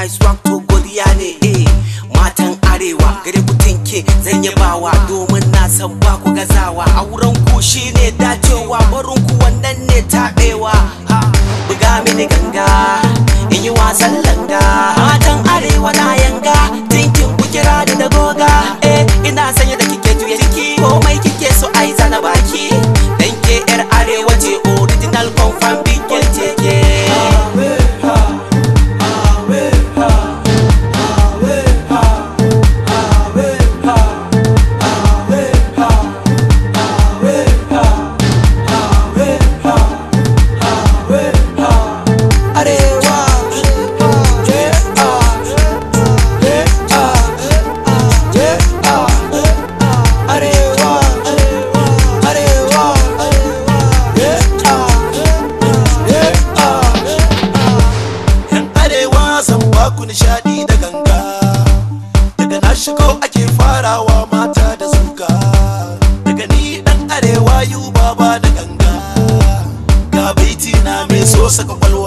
my swag to godiya ne eh matan arewa gare ku tinke zan yabawa domin na san ba ku gazawa auren ku shine dacewa barin ku wannan ne taɓewa ha buga mini ganga in yi wasan langa matan arewa na yanga tinkin ku kira da da goga eh ina sanya da kike tuye ciki komai kike so ai zana baki dan ke yar arewa ce original confirm big girl ce ke arewa yeah, ah, yeah, ah, yeah, ah, arewa arewa yeah, ah, yeah, ah. yan arewa zan baku nishadi da ganga daga na shigo ake farawa mata da zuga daga ni dan arewa yu baba da ganga ga baiti na mai so saka kwalwa